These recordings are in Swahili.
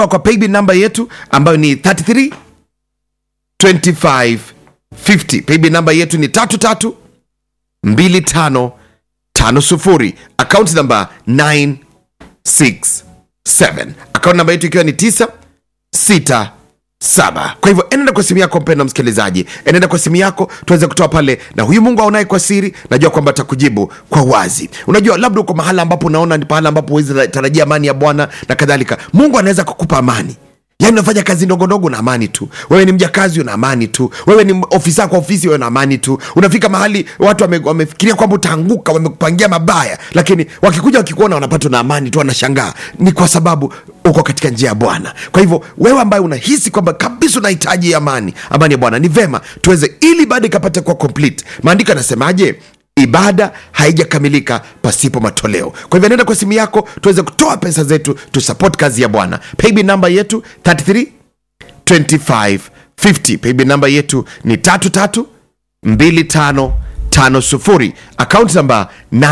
kwa paybill namba yetu ambayo ni 33 25 50 paybill namba yetu ni 33 25 50 akaunti namba 967 akaunti namba yetu ikiwa ni 9 6 saba kwa hivyo enenda kwa simu yako mpenda msikilizaji enenda kwa simu yako tuweze kutoa pale na huyu mungu aonaye kwa siri najua kwamba atakujibu kwa wazi unajua labda uko mahala ambapo unaona ni pahala ambapo huwezi tarajia amani ya bwana na kadhalika mungu anaweza kukupa amani yaani unafanya kazi ndogondogo na amani tu wewe ni mjakazi una amani tu wewe ni ofisa kwa ofisi wewe na amani tu unafika mahali watu wame- wamefikiria kwamba utaanguka wamekupangia mabaya lakini wakikuja wakikuona wanapatwa na amani tu wanashangaa ni kwa sababu uko katika njia ya bwana kwa hivyo wewe ambaye unahisi kwamba kabisa unahitaji amani amani ya bwana ni vema tuweze ili baada ikapata kuwa complete maandiko yanasemaje ibada haijakamilika pasipo matoleo kwa hivyo nenda kwa simu yako tuweze kutoa pesa zetu tusupport kazi ya bwana paybill namba yetu 33 25 50 paybill namba yetu ni 33 25 50 akaunti namba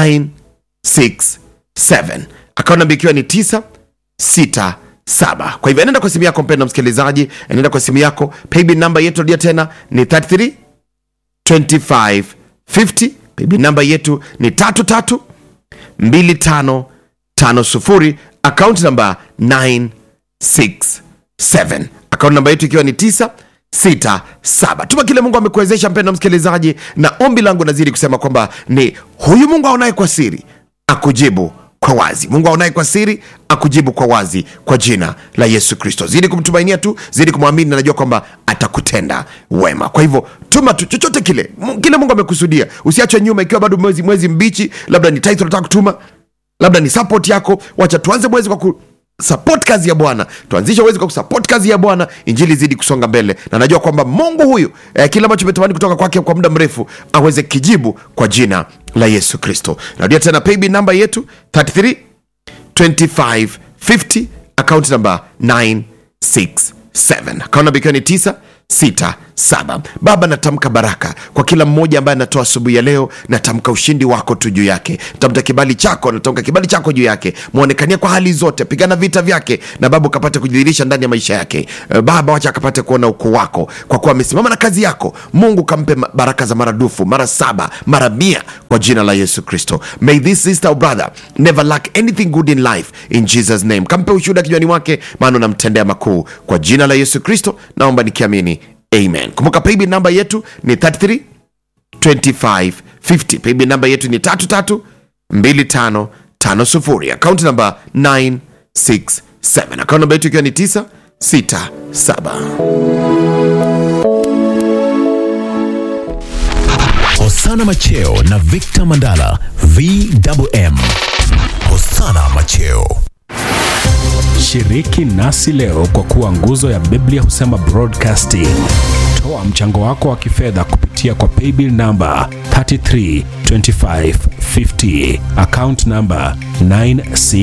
967 akaunti namba ikiwa ni 9 6 saba kwa hivyo enenda kwa simu yako mpenda msikilizaji enenda kwa simu yako paybill namba yetu rudia tena ni 33 25 50 paybill namba yetu ni 33 25 50 akaunti namba 967 akaunti namba yetu ikiwa ni 9 sita saba tuma kile mungu amekuwezesha mpenda msikilizaji na ombi langu nazidi kusema kwamba ni huyu mungu aonaye kwa siri akujibu kwa wazi mungu aonaye kwa siri akujibu kwa wazi kwa jina la yesu kristo zidi kumtumainia tu zidi kumwamini na najua kwamba atakutenda wema kwa hivyo tuma tu chochote kile Mu- kile mungu amekusudia usiachwe nyuma ikiwa bado mwezi mwezi mbichi labda ni title unataka kutuma labda ni support yako wacha tuanze mwezi kwa ku support kazi ya bwana tuanzishe mwezi kwa kusupport kazi ya bwana injili zidi kusonga mbele na najua kwamba mungu huyu eh, kile ambacho umetamani kutoka kwake kwa muda mrefu aweze kijibu kwa jina la yesu kristo narudia tena paybill namba yetu 33 25 50 account number 967 account number ikiwa ni 967 baba natamka baraka kwa kila mmoja ambaye anatoa asubuhi ya leo natamka ushindi wako tu juu yake natamka kibali chako natamka kibali chako juu yake mwonekania kwa hali zote pigana vita vyake na baba ukapate kujidhihirisha ndani ya maisha yake Eh, baba wacha akapate kuona ukuu wako kwa kuwa amesimama na kazi yako mungu kampe ma- baraka za maradufu mara saba mara mia kwa jina la yesu kristo may this sister or brother never lack anything good in life in jesus name kampe ushuhuda kinywani mwake maana unamtendea makuu kwa jina la yesu kristo naomba nikiamini amen kumbuka paybill namba yetu ni 33 25 50 paybill namba yetu ni 33 25 50 akaunti namba 967 akaunti namba yetu ikiwa ni 967 Hosana Macheo na Victor Mandala VMM. Hosana Macheo. Shiriki nasi leo kwa kuwa nguzo ya Biblia husema broadcasting. Toa mchango wako wa kifedha kupitia kwa paybill namba 332550 account namba 96